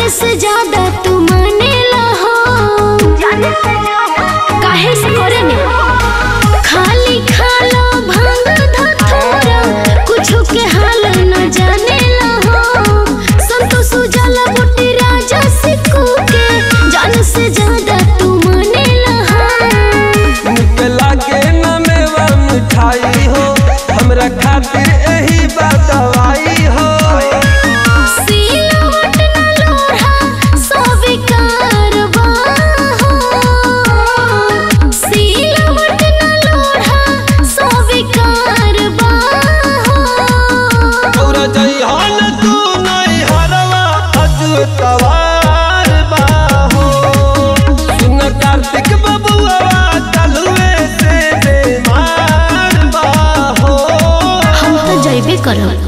जाने से ज्यादा तू मानेला हो काहे से करे ने खाली खालो भांग धतूरा कुछु के हाल न जानेला हो संतोष उजाला बुटी राजा सिक्कू के जान से ज्यादा तू मानेला हो मुके लागे न मेवा मिठाई हो हमरा खातिर एही बा दवाई हो सिलवट न लोढ़ा स्वीकार बा हो सिलवट न लोढ़ा स्वीकार बा हो तोरा जइहन तू नहीं हरवा अजू तवार बा हो सुन कार्तिक बबुआ कलुए से बेमार बा हो हम तो जैबे करब